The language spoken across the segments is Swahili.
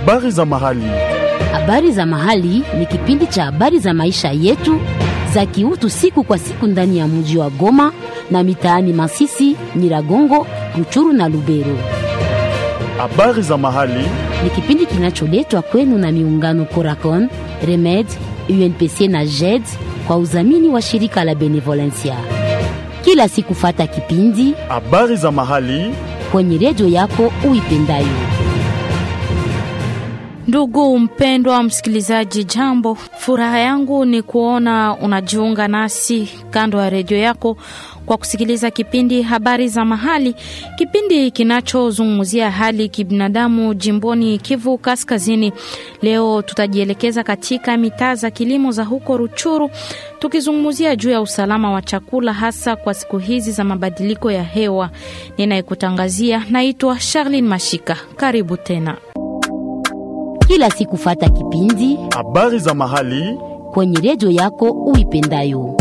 Habari za mahali. Habari za mahali ni kipindi cha habari za maisha yetu za kiutu siku kwa siku ndani ya mji wa Goma na mitaani Masisi, Nyiragongo, Ruchuru na Lubero. Habari za mahali. Ni kipindi kinacholetwa kwenu na miungano Coracon, Remed, UNPC na JED kwa udhamini wa shirika la Benevolencia. Kila siku fata kipindi Habari za mahali. kwenye redio yako uipendayo. Ndugu mpendwa msikilizaji, jambo. Furaha yangu ni kuona unajiunga nasi kando ya redio yako kwa kusikiliza kipindi habari za mahali, kipindi kinachozungumzia hali kibinadamu jimboni Kivu Kaskazini. Leo tutajielekeza katika mitaa za kilimo za huko Ruchuru, tukizungumzia juu ya usalama wa chakula, hasa kwa siku hizi za mabadiliko ya hewa. Ninayekutangazia naitwa Charlene Mashika. Karibu tena. Kila siku fata kipindi Habari za mahali. kwenye redio yako uipendayo.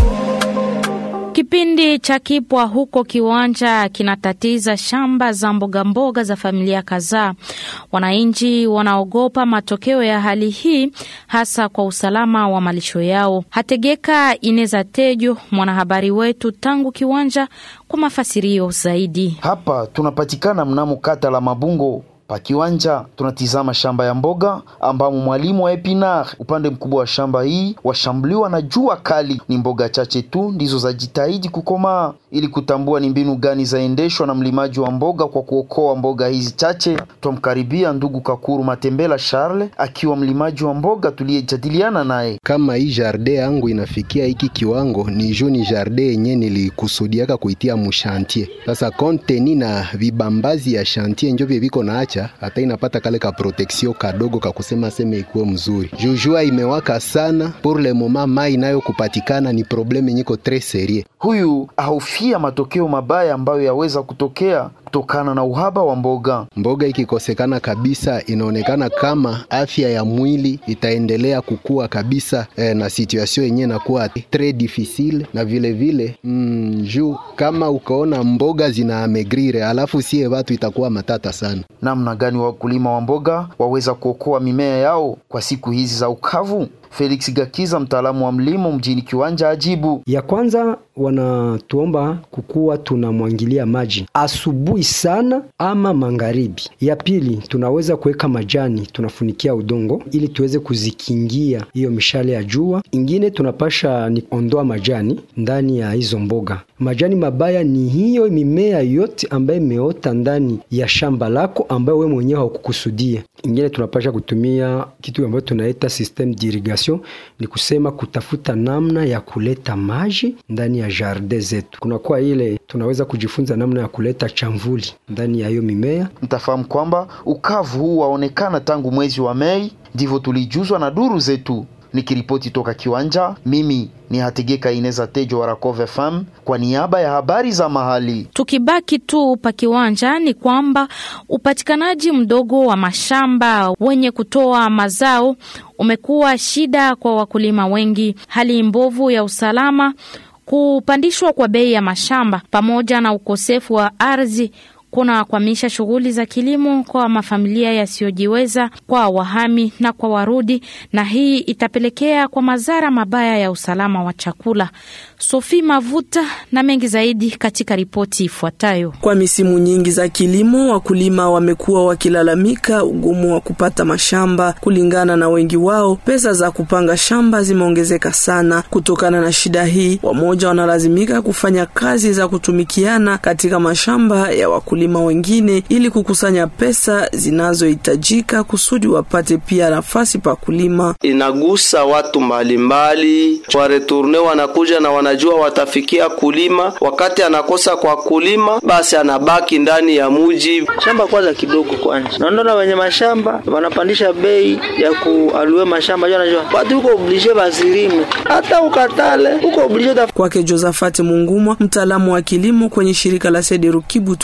Kipindi cha kipwa huko Kiwanja kinatatiza shamba za mbogamboga za familia kadhaa. Wananchi wanaogopa matokeo ya hali hii, hasa kwa usalama wa malisho yao. Hategeka Ineza Tejo, mwanahabari wetu tangu Kiwanja, kwa mafasirio zaidi. Hapa tunapatikana mnamo kata la Mabungo pa kiwanja tunatizama shamba ya mboga ambamo mwalimu wa Epinar upande mkubwa wa shamba hii washambuliwa na jua kali. Ni mboga chache tu ndizo zajitahidi kukomaa. Ili kutambua ni mbinu gani zaendeshwa na mlimaji wa mboga kwa kuokoa mboga hizi chache, twamkaribia ndugu Kakuru Matembela Charles akiwa mlimaji wa mboga tuliyejadiliana naye. kama hii jardin yangu inafikia hiki kiwango ni juu ni jardin yenye nilikusudiaka kuitia mushantie. Sasa konteni na vibambazi ya shantie njo vye viko naacha hata inapata kale ka proteksio kadogo ka kusema seme ikuwe mzuri. Jujua imewaka sana pour le moment, mai inayo kupatikana ni probleme nyiko tres serie. Huyu ahofia matokeo mabaya ambayo yaweza kutokea kutokana na uhaba wa mboga. Mboga ikikosekana kabisa, inaonekana kama afya ya mwili itaendelea kukua kabisa eh, na situation yenyewe inakuwa tres difficile na vile vile mm, juu kama ukaona mboga zina amegrire alafu sie watu itakuwa matata sana. Namna gani wakulima wa mboga waweza kuokoa mimea yao kwa siku hizi za ukavu? Felix Gakiza, mtaalamu wa mlimo mjini Kiwanja, ajibu. Ya kwanza wanatuomba kukuwa tunamwangilia maji asubuhi sana ama magharibi. Ya pili tunaweza kuweka majani tunafunikia udongo ili tuweze kuzikingia hiyo mishale ya jua. Ingine tunapasha ni ondoa majani ndani ya hizo mboga. Majani mabaya ni hiyo mimea yote ambayo imeota ndani ya shamba lako ambayo we mwenyewe haukukusudia. Ingine tunapasha kutumia kitu ambayo tunaita system d'irrigation, ni kusema kutafuta namna ya kuleta maji ndani ya jardin zetu. Kunakuwa ile tunaweza kujifunza namna ya kuleta chamvuli ndani ya hiyo mimea. Mtafahamu kwamba ukavu huu waonekana tangu mwezi wa Mei, ndivyo tulijuzwa na duru zetu. Nikiripoti toka Kiwanja, mimi ni Hategeka Ineza Tejo wa Rakove FM kwa niaba ya habari za mahali. Tukibaki tu pa kiwanja ni kwamba upatikanaji mdogo wa mashamba wenye kutoa mazao umekuwa shida kwa wakulima wengi. Hali mbovu ya usalama, kupandishwa kwa bei ya mashamba pamoja na ukosefu wa ardhi kunakwamisha shughuli za kilimo kwa mafamilia yasiyojiweza, kwa wahami na kwa warudi, na hii itapelekea kwa madhara mabaya ya usalama wa chakula. Sofi Mavuta na mengi zaidi katika ripoti ifuatayo. Kwa misimu nyingi za kilimo, wakulima wamekuwa wakilalamika ugumu wa kupata mashamba. Kulingana na wengi wao, pesa za kupanga shamba zimeongezeka sana. Kutokana na shida hii, wamoja wanalazimika kufanya kazi za kutumikiana katika mashamba ya wakulima wengine ili kukusanya pesa zinazohitajika kusudi wapate pia nafasi pa kulima. Inagusa watu mbalimbali, wareturne wanakuja na wanajua watafikia kulima. Wakati anakosa kwa kulima, basi anabaki ndani ya muji. shamba kwanza kidogo kwanza, naona wenye mashamba wanapandisha bei ya kualue mashamba, jua najua watu uko oblige bazilime, hata ukatale uko oblige Kwake Josafati Mungumwa, mtaalamu wa kilimo kwenye shirika la Sederu Kibututu, hali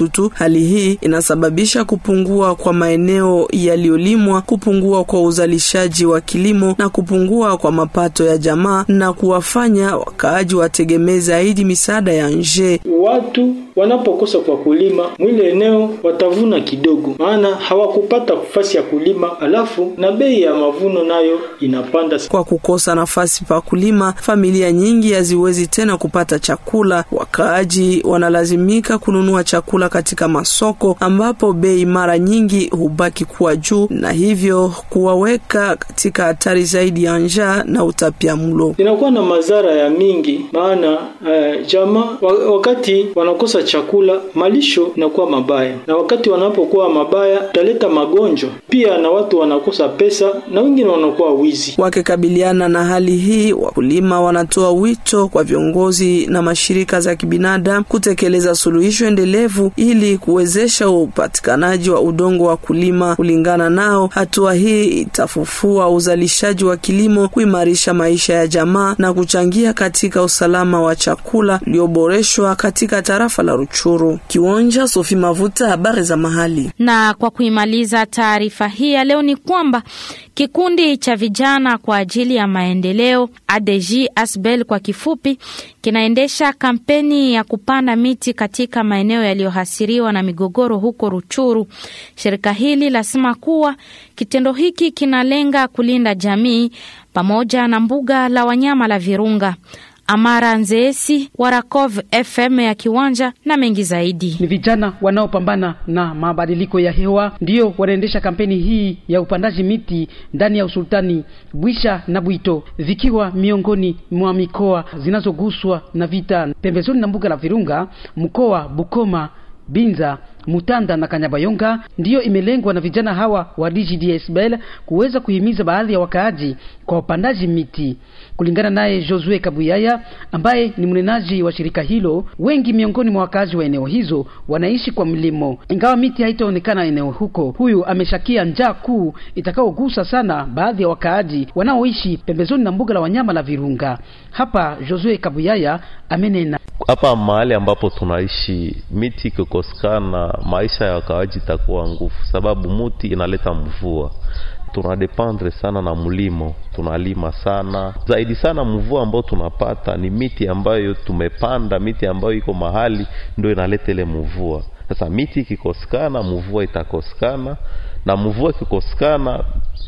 Hali hii inasababisha kupungua kwa maeneo yaliyolimwa, kupungua kwa uzalishaji wa kilimo na kupungua kwa mapato ya jamaa na kuwafanya wakaaji wategemee zaidi misaada ya nje. Watu wanapokosa kwa kulima mwile eneo watavuna kidogo, maana hawakupata nafasi ya kulima, alafu na bei ya mavuno nayo inapanda. Kwa kukosa nafasi pa kulima, familia nyingi haziwezi tena kupata chakula. Wakaaji wanalazimika kununua chakula katika masoko ambapo bei mara nyingi hubaki kuwa juu na hivyo kuwaweka katika hatari zaidi ya njaa na utapiamlo. Inakuwa na madhara ya mingi, maana uh, jamaa wakati wanakosa chakula, malisho inakuwa mabaya, na wakati wanapokuwa mabaya taleta magonjwa pia, na watu wanakosa pesa na wengine wanakuwa wizi. Wakikabiliana na hali hii, wakulima wanatoa wito kwa viongozi na mashirika za kibinadamu kutekeleza suluhisho endelevu ili kuwezesha upatikanaji wa udongo wa kulima. Kulingana nao, hatua hii itafufua uzalishaji wa kilimo, kuimarisha maisha ya jamaa na kuchangia katika usalama wa chakula ulioboreshwa katika tarafa la Ruchuru. Kiwanja Sofi Mavuta, habari za mahali. Na kwa kuimaliza taarifa hii ya leo ni kwamba kikundi cha vijana kwa ajili ya maendeleo ADG Asbel kwa kifupi kinaendesha kampeni ya kupanda miti katika maeneo yaliyohasiriwa na migogoro huko Ruchuru. Shirika hili lasema kuwa kitendo hiki kinalenga kulinda jamii pamoja na mbuga la wanyama la Virunga. Amara Nzeesi wa Rakov FM ya Kiwanja na mengi zaidi. Ni vijana wanaopambana na mabadiliko ya hewa ndio wanaendesha kampeni hii ya upandaji miti ndani ya usultani Bwisha na Bwito, vikiwa miongoni mwa mikoa zinazoguswa na vita pembezoni na mbuga la Virunga, mkoa Bukoma, Binza Mutanda na Kanyabayonga ndiyo imelengwa na vijana hawa wa DGDSBL kuweza kuhimiza baadhi ya wakaaji kwa upandaji miti. Kulingana naye Josue Kabuyaya ambaye ni mnenaji wa shirika hilo, wengi miongoni mwa wakaaji wa eneo hizo wanaishi kwa mlimo, ingawa miti haitaonekana eneo huko. Huyu ameshakia njaa kuu itakaogusa sana baadhi ya wakaaji wanaoishi pembezoni na mbuga la wanyama la Virunga. Hapa Josue Kabuyaya amenena hapa mahali ambapo tunaishi miti ikikosekana maisha ya wakaaji itakuwa nguvu, sababu muti inaleta mvua. Tunadependre sana na mlimo, tunalima sana zaidi sana. Mvua ambayo tunapata ni miti ambayo tumepanda, miti ambayo iko mahali ndio inaleta ile mvua. Sasa miti ikikosekana, mvua itakosekana, na mvua ikikosekana,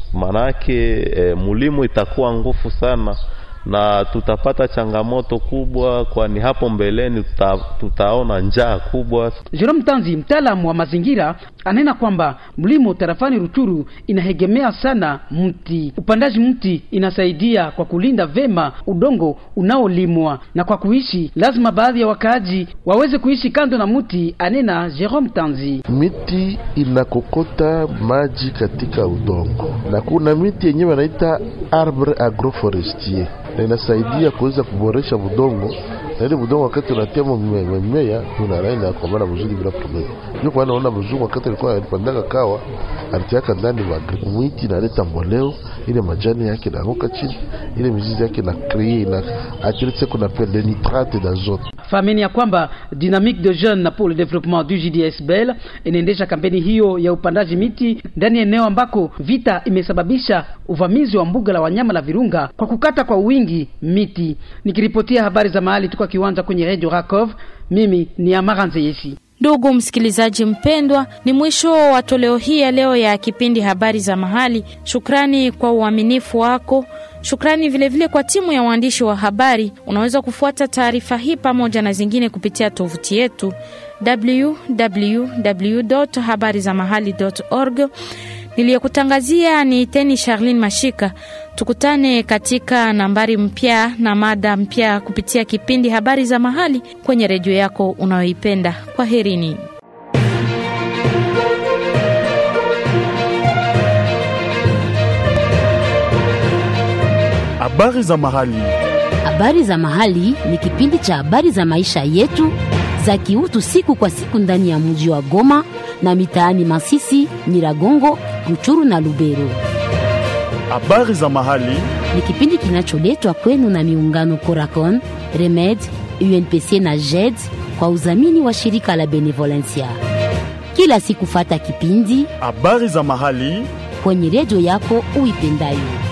manake e, mlimo itakuwa nguvu sana na tutapata changamoto kubwa, kwani hapo mbeleni tuta, tutaona njaa kubwa. Jerome Tanzi, mtaalamu wa mazingira, anena kwamba mlimo tarafani Ruchuru inahegemea sana mti. Upandaji mti inasaidia kwa kulinda vema udongo unaolimwa, na kwa kuishi lazima baadhi ya wakaaji waweze kuishi kando na mti, anena Jerome Tanzi. Miti inakokota maji katika udongo, na kuna miti yenyewe wanaita arbre agroforestier na inasaidia kuweza kuboresha budongo na ile budongo wakati unatia mimea unaraina kwa maana mzuri bila problem. Ndio kwa naona mzungu wakati alikuwa alipandaka kawa alitiaka ndani magri mwiti inaleta mboleo, ile majani yake naanguka chini, ile mizizi yake na kree na akilete kuna pele nitrate d'azote. Fahameni ya kwamba Dynamique de Jeunes pour le développement du JDSBL inaendesha kampeni hiyo ya upandaji miti ndani ya eneo ambako vita imesababisha uvamizi wa mbuga la wanyama la Virunga kwa kukata kwa wingi miti. Nikiripotia habari za mahali tuko kiwanja kwenye Radio Rakov, mimi ni Amara Nzeyesi. Ndugu msikilizaji mpendwa, ni mwisho wa toleo hii ya leo ya kipindi habari za mahali. Shukrani kwa uaminifu wako. Shukrani vilevile vile kwa timu ya waandishi wa habari. Unaweza kufuata taarifa hii pamoja na zingine kupitia tovuti yetu www.habarizamahali.org. Niliyekutangazia ni Teni Charlene Mashika. Tukutane katika nambari mpya na mada mpya kupitia kipindi habari za mahali kwenye redio yako unayoipenda. Kwa herini. Habari za mahali. Habari za mahali ni kipindi cha habari za maisha yetu za kiutu siku kwa siku ndani ya mji wa Goma na mitaani Masisi, Nyiragongo, Ruchuru na Lubero. Habari za mahali ni kipindi kinacholetwa kwenu na miungano Coracon, Remed, UNPC na JED kwa udhamini wa shirika la Benevolencia. Kila siku fata kipindi habari za mahali kwenye redio yako uipendayo.